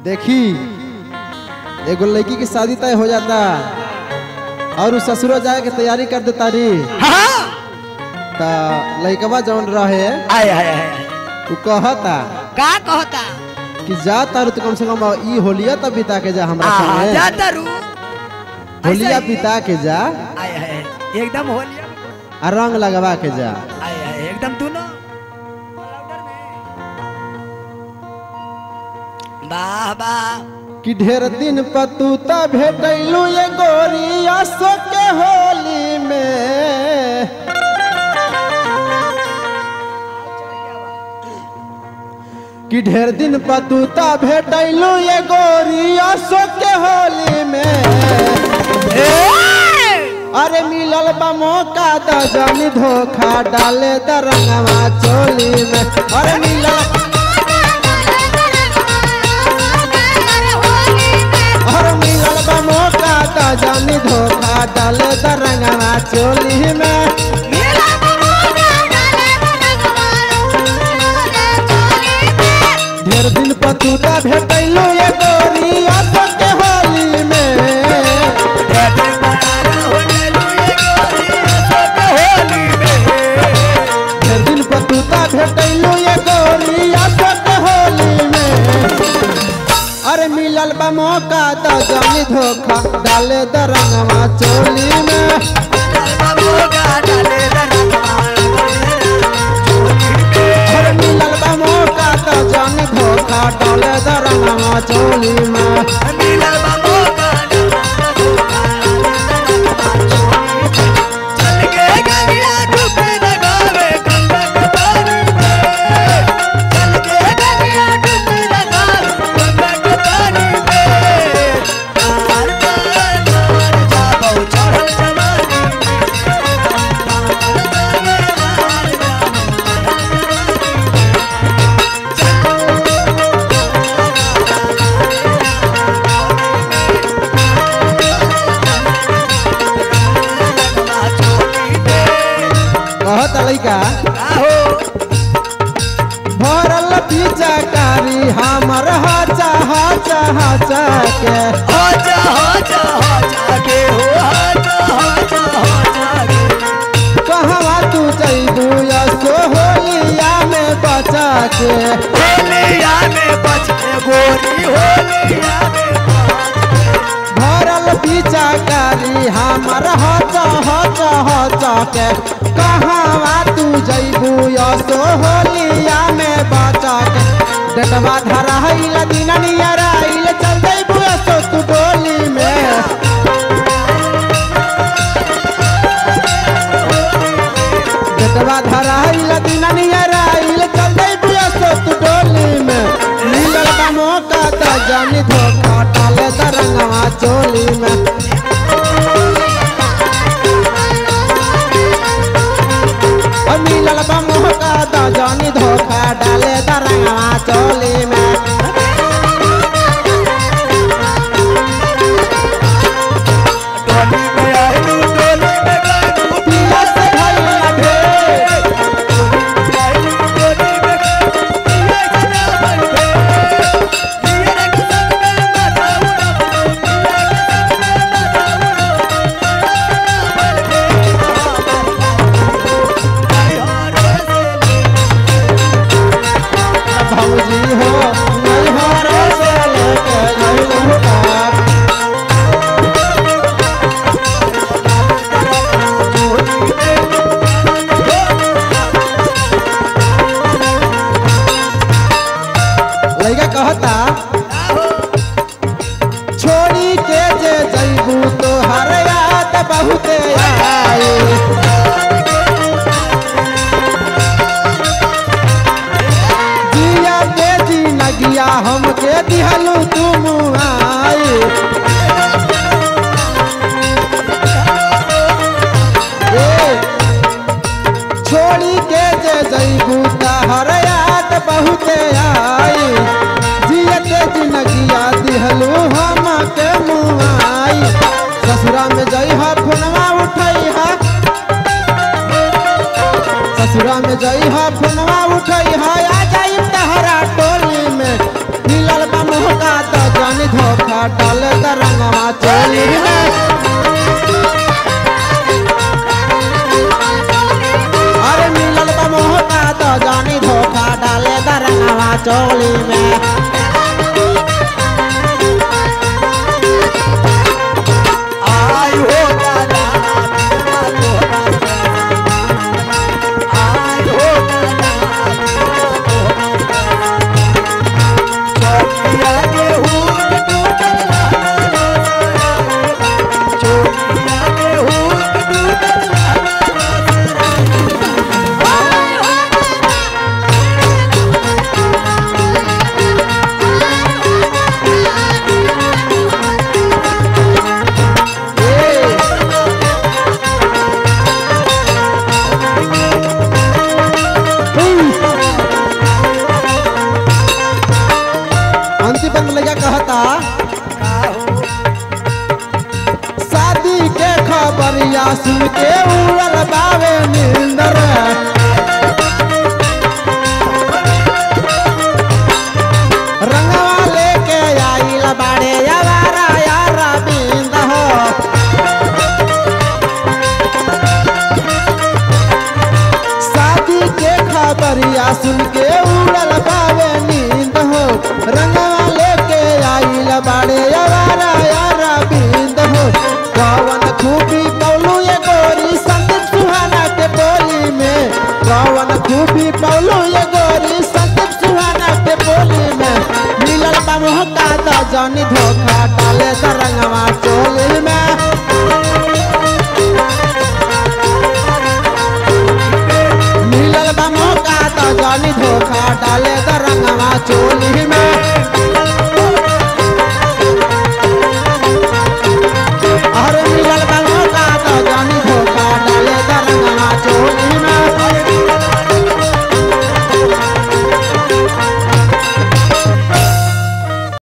देखी एगो लड़की की शादी तय हो जाता और उ ससुरो जाए के तैयारी कर देता री हाँ ता लड़कवा जौन रहे आय आय आय उ कहता का कहता कि जा तारू तो कम से कम ई होलिया तब बिता के जा हमरा हाँ संगे जाता रू होलिया बिता के जा आय आय एकदम होलिया आ रंग लगवा के जा आय आय एकदम दोनों वाह वाह कि ढेर दिन पतूता भेटैलू ये गोरी असो के होली में कि ढेर दिन पतूता भेटैलू ये गोरी असो के होली में अरे मिलल बा मौका द जनी धोखा डाले द रंगवा चोली में अरे मिलल अरे मिलल बा मौका द जनी धोखा डाले द रंगवा चोली में ढेर दिन पतूता भेटैलू ये गोरी असो के होली में ढेर दिन पतूता भेटैलू ये गोरी असो के होली में अरे मिलल बा मौका द जनी धोखा डाले द रंगवा चोली में अरे मिलल बा मौका द जनी धोखा डाले द रंगवा चोली में कहत लइका भरल पिचकारी हमर हचा हचा हचा के कहवा तू जइबू यसो होलिया में बचा के भरल पिचकारी हमर हचा हचा हचा के कहवा तू जइबू यसो होलिया में बचा के डटवा धराइल दिन नियराइल चल जइबू यसो तू डोली में डटवा धराइल दिन नियराइल चल जइबू यसो तू डोली में मिलल बा मौका त जानी धोखा डाले द रंगवा चोली में ओ मिलल बा मौका त जानी धोखा डाले द रंगवा चोली में पिया से भइल ढेर भौजी हो नैहर से लेके अइलू पार लइका कहता छोड़ी के जे जइबू तो हर याद बहुते आई जिया के जी नगिया हमके दिहलू तुम आई ए, छोड़ी के जे जइबू त हर याद बहुते आई जियत जिनगिया दिहलू हम के मुआई ससुरा में जइहा फोनवा उठैहा ससुरा में जइहा फोनवा उठैहा आ जाई तहरा टोली में मिलल बा मोहका त कहता का हो शादी के खबरिया सुन के उड़ल बावे नींद रे रंगवा लेके आइल बाड़े यारा यारा बिंद हो शादी के खबरिया सुन के उड़ल बावे नींद हो रंगवा लेके आइल बाड़े यारा यारा बिंद हो कवन खूबी पौलू ये गोरी संदीप सुहाना के बोली में कवन खूबी पौलू ये गोरी संदीप सुहाना के बोली में मिलल बा मोहका द जानी धोखा डाले द रंगवा चोली में मिलल बा मौका तो जानी धोखा डाले द रंगवा चोली में